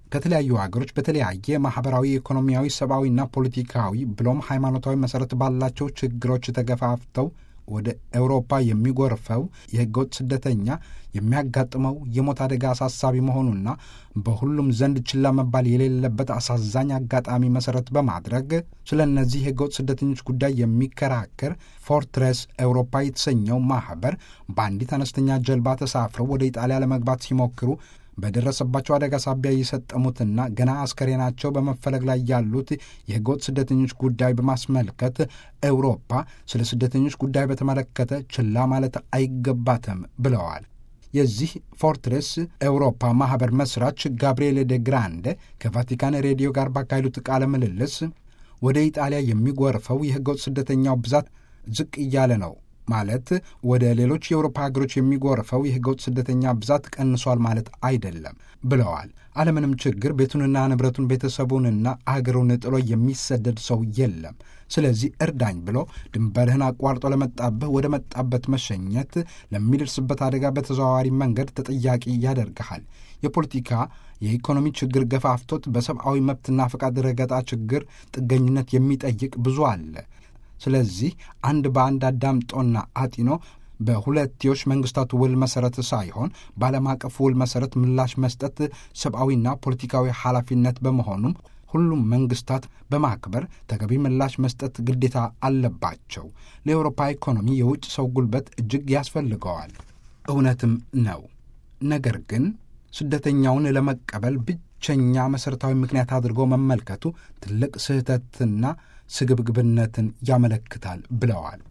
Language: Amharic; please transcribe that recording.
ከተለያዩ ሀገሮች በተለያየ ማህበራዊ፣ ኢኮኖሚያዊ፣ ሰብአዊና ፖለቲካዊ ብሎም ሃይማኖታዊ መሰረት ባላቸው ችግሮች ተገፋፍተው ወደ ኤውሮፓ የሚጎርፈው የህገወጥ ስደተኛ የሚያጋጥመው የሞት አደጋ አሳሳቢ መሆኑና በሁሉም ዘንድ ችላ መባል የሌለበት አሳዛኝ አጋጣሚ መሰረት በማድረግ ስለ እነዚህ የህገወጥ ስደተኞች ጉዳይ የሚከራከር ፎርትሬስ ኤውሮፓ የተሰኘው ማህበር በአንዲት አነስተኛ ጀልባ ተሳፍረው ወደ ኢጣሊያ ለመግባት ሲሞክሩ በደረሰባቸው አደጋ ሳቢያ የሰጠሙትና ገና አስከሬናቸው በመፈለግ ላይ ያሉት የህገወጥ ስደተኞች ጉዳይ በማስመልከት ኤውሮፓ ስለ ስደተኞች ጉዳይ በተመለከተ ችላ ማለት አይገባትም ብለዋል። የዚህ ፎርትሬስ ኤውሮፓ ማኅበር መስራች ጋብርኤል ደ ግራንደ ከቫቲካን ሬዲዮ ጋር ባካሄዱት ቃለ ምልልስ ወደ ኢጣሊያ የሚጎርፈው የህገወጥ ስደተኛው ብዛት ዝቅ እያለ ነው ማለት ወደ ሌሎች የአውሮፓ ሀገሮች የሚጎርፈው የህገወጥ ስደተኛ ብዛት ቀንሷል ማለት አይደለም ብለዋል። አለምንም ችግር ቤቱንና ንብረቱን ቤተሰቡንና አገሩን ጥሎ የሚሰደድ ሰው የለም። ስለዚህ እርዳኝ ብሎ ድንበርህን አቋርጦ ለመጣብህ ወደ መጣበት መሸኘት ለሚደርስበት አደጋ በተዘዋዋሪ መንገድ ተጠያቂ ያደርግሃል። የፖለቲካ የኢኮኖሚ ችግር ገፋፍቶት በሰብአዊ መብትና ፈቃድ ረገጣ ችግር ጥገኝነት የሚጠይቅ ብዙ አለ። ስለዚህ አንድ በአንድ አዳምጦና አጢኖ በሁለትዮሽ መንግስታት ውል መሰረት ሳይሆን በዓለም አቀፍ ውል መሰረት ምላሽ መስጠት ሰብአዊና ፖለቲካዊ ኃላፊነት በመሆኑም ሁሉም መንግስታት በማክበር ተገቢ ምላሽ መስጠት ግዴታ አለባቸው። ለአውሮፓ ኢኮኖሚ የውጭ ሰው ጉልበት እጅግ ያስፈልገዋል። እውነትም ነው። ነገር ግን ስደተኛውን ለመቀበል ብቸኛ መሠረታዊ ምክንያት አድርጎ መመልከቱ ትልቅ ስህተትና ስግብግብነትን ያመለክታል ብለዋል።